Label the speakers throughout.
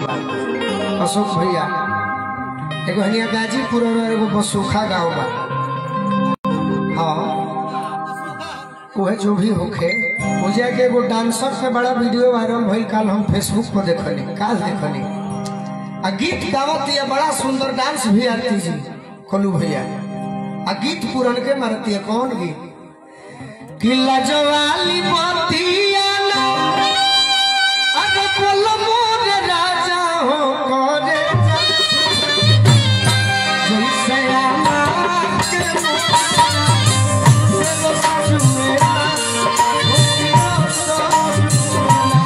Speaker 1: अशोक भैया एगो हनिया गाजीपुर और एगो बसुखा गांव बा हाँ वह जो भी होखे मुझे के एगो डांसर से बड़ा वीडियो वायरल भइल काल हम फेसबुक पर देखनी काल देखनी आ गीत गावत ये बड़ा सुंदर डांस भी आती जी कोलू भैया आ गीत पुरन के मारती है कौन गीत किला जवाली मोतिया ना अरे बोल मोर राजा हो करे जैसे आमा के मुखड़ा, देव चुमेला, मोतिया सब चुमेला।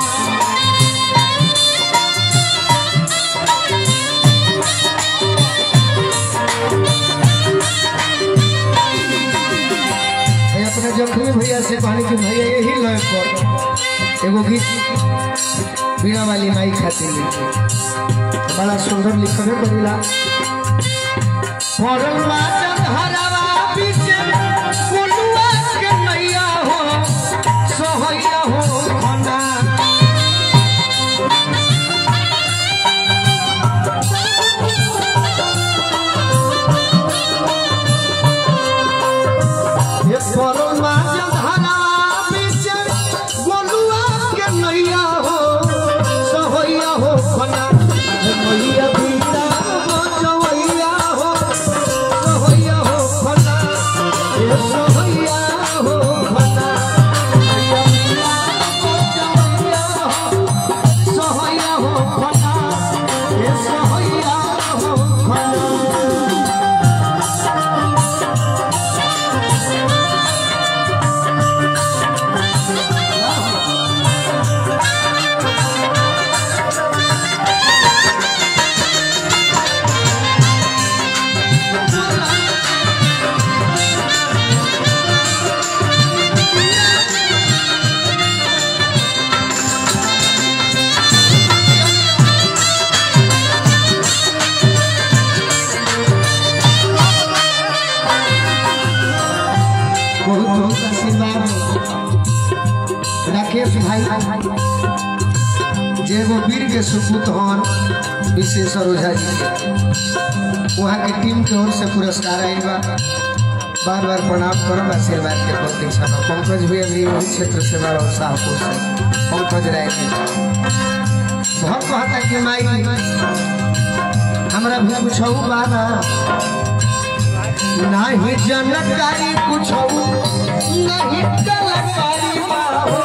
Speaker 1: मैं अपने जखमी भैया से कहनी कि भैया यही लय पर एगो गीत बीणा वाली माई खातिर लिखी बड़ा सुंदर लिखबे करीला पड़ल बाजन हरवा बीचे कोलुआ के नैया हो सोहैया हो खना ये पड़ल बाजन हरवा बीचे कोलुआ के नैया हो सोहैया हो खना ये मैया बीता हो जवैया हो सोहैया हो खना ये सोहैया हो खना मैया बीता हो जवैया हो सोहैया हो खना ये सोहैया हो खना बहुत बहुत आशीर्वाद राकेश भाई जे एगो वीर के सुपूत हन विशेषर ओझा जी के वहाँ के टीम के ओर से पुरस्कार आयल बा बार बार प्रणाम करब आशीर्वाद के प्रतीक्षा में पंकज भी अभी वही क्षेत्र से बड़ा शाहपुर से पंकज राय के बहुत कहता कि माई हमरा भी कुछ बाना नहीं जानकारी कुछ नहीं कलाकारी बाहो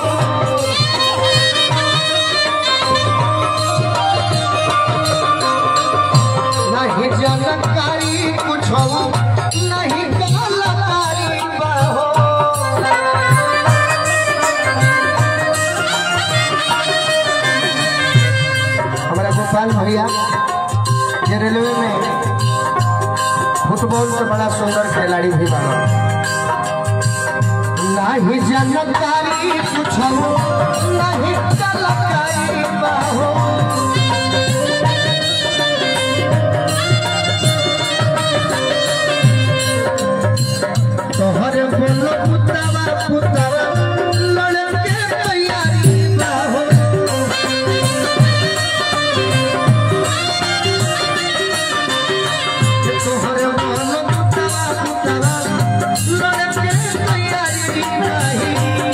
Speaker 1: नहीं जानकारी कुछ नहीं कलाकारी बाहो हमारा गोपाल भैया ये रेलवे में फुटबॉल से बड़ा सुंदर खिलाड़ी भी बना नहीं जानकारी कुछ नहीं कलाकारी बाहो तोहर बोलो पुतवा पुतवा लड़के तैयारी बाहो तोहर बोलो पुतवा पुतवा लड़के तैयारी नहीं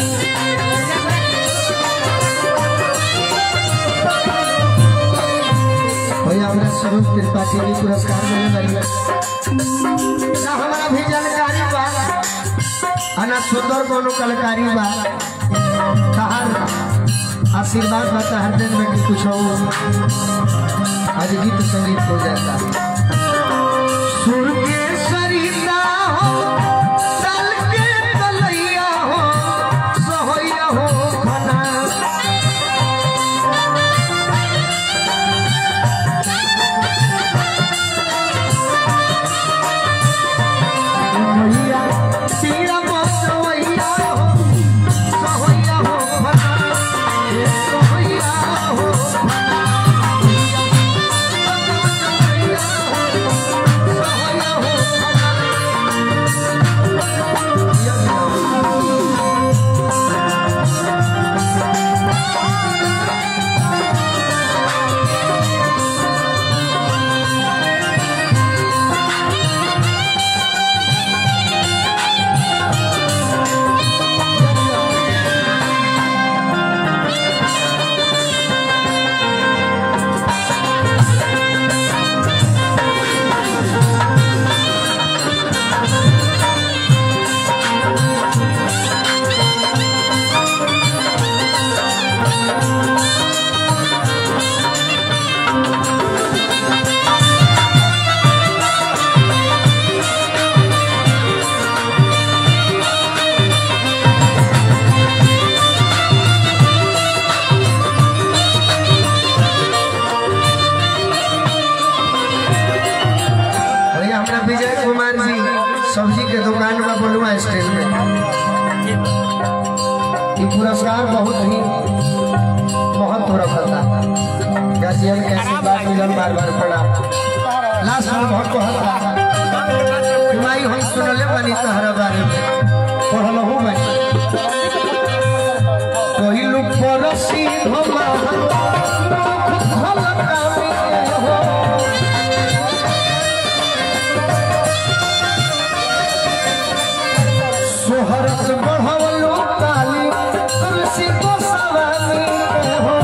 Speaker 1: भैया हमरा स्वरूप त्रिपाठी जी पुरस्कार मिले बड़ी ना हमारा भी जानकारी बा अना सुंदर कोनो कलाकारी बा तहार आशीर्वाद बा तहार दिन में कि कुछ हो आज गीत संगीत हो जाता सुर के सरिता हो तल के तलैया हो सोहैया हो खना मैया तेरा बसवैया हो सोहैया हो खना ये सोहैया हो खना सोहैया हो खना सिनेमा स्टेज में ये पुरस्कार बहुत ही महत्व रखता गार्जियन के आशीर्वाद मिलन बार बार प्रणाम लास्ट में बहुत कहता माई हम सुनले बनी तहरा बारे में पढ़ल हूँ मैं कहिलु परसी धमा भल कामी हो सोहरत बढ़वलो काली तुलसी को सवानी हो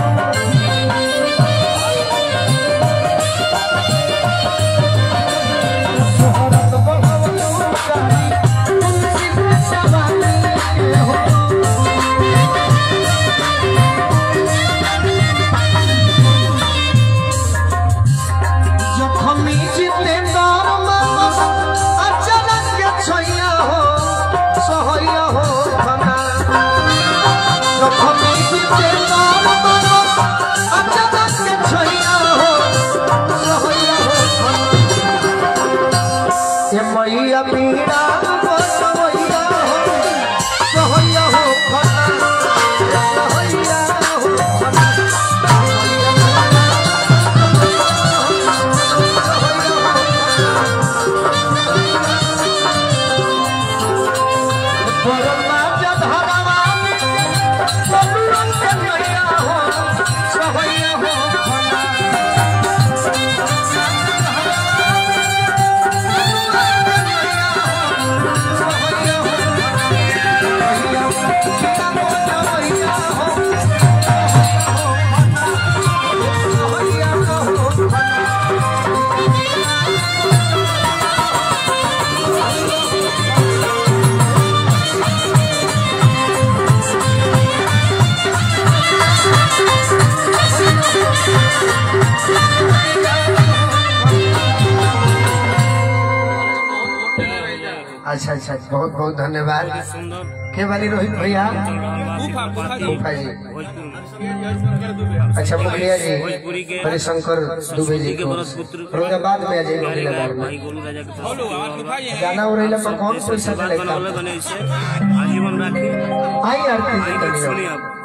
Speaker 1: सोहरत बढ़वलो काली तुलसी को सवानी हो जखमी जिते दर मानस अचानक के छैया हो सहैया हो खना जखमी जिते दर मानस अचानक के छैया हो सहैया हो खना ये मैया पीड़ा बसवैया हो सहैया हो खना सहैया हो खना अच्छा अच्छा बहुत बहुत धन्यवाद के वाली रोहित भैया फूफा जी अच्छा मुखिया जी हरिशंकर दुबे जी को औरंगाबाद में अजय औरंगाबाद में गाना उड़ैला पर कौन पैसा लेता
Speaker 2: आजीवन राखी
Speaker 1: आई आरती जी
Speaker 2: सुनिए
Speaker 1: करियो
Speaker 2: आप